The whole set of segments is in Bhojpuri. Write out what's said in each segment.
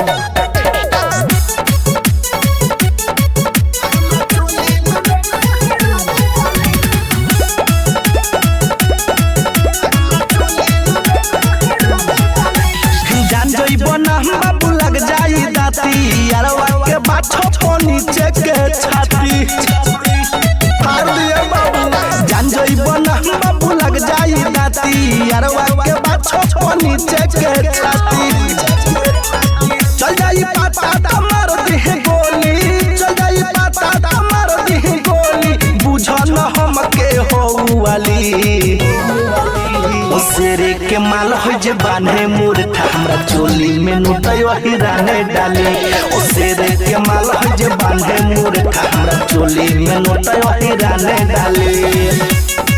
जान जइबो ना बाबू लग जाई दाती अरवा के बाछो पो नीचे के छाती मार दिए बाबू जान जइबो ना बाबू लग जाई दाती अरवा के बाछो पो नीचे के छाती चल जाई पाता ता मार दी गोली चल जाई पाता ता मार दी गोली बुझ न हम के हो वाली ओ शेरे के माल हो जे बान्हे मूर्खा हमरा चोली में नुटयो हिराने डाली ओ शेरे के माल हो जे बान्हे मूर्खा हमरा चोली में नुटयो हिराने डाली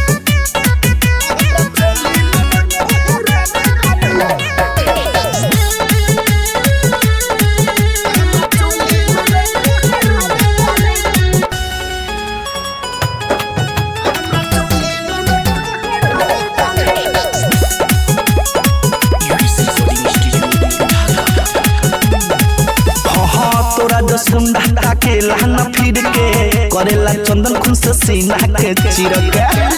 हाँ हाँ तोरा जो सुंडा ताके लहना फिर के करेला चंदन खुन से सीना के चिरक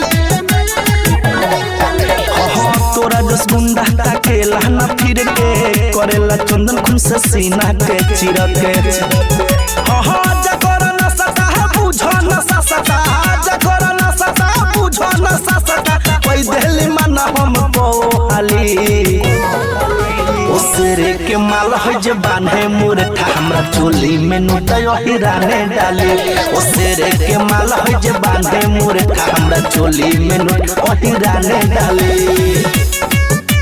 हाँ हाँ तोरा जो सुंडा ताके लहना फिर के करेला चंदन खुन से सीना के चिरक हाँ हाँ जकर न सता बुझो न सता जकर न सता बुझो न सता कोई दिल मन हम पोहाली ओ शेरे के माल हो जे बान्हे मूर्खा हमरा चोली में नुटयो हिराने डाली ओ शेरे के माल हो जे बान्हे मूर्खा हमरा चोली में नुटयो हिराने डाली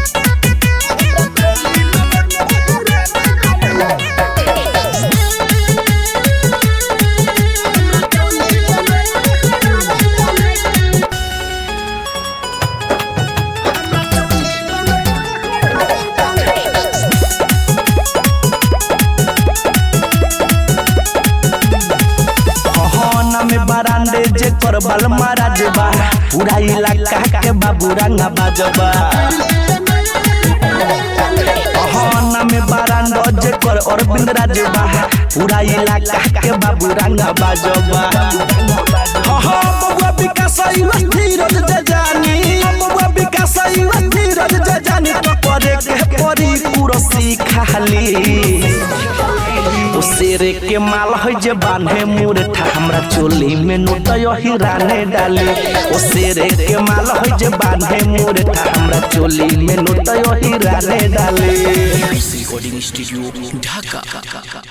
हहना में बरांडे जे कर बल महाराज बा पूरा इलाका के बाबू रंगा बाजबा हहना में बरांडो जे कर अरविंद राज बा पूरा इलाका के बाबू रंगा बाजबा हाँ बबुआ विकास युवा धीरज जे जानी बबुआ विकास युवा धीरज जे जानी तो करे के परी कुरसी खाली ओ शेरे के माल है जे बांधे मूर्खा हमरा चोली में नुटयो हिराने डाली ओ शेरे के माल है जे बांधे मूर्खा हमरा चोली में नुटयो हिराने डाली रिकॉर्डिंग स्टूडियो ढाका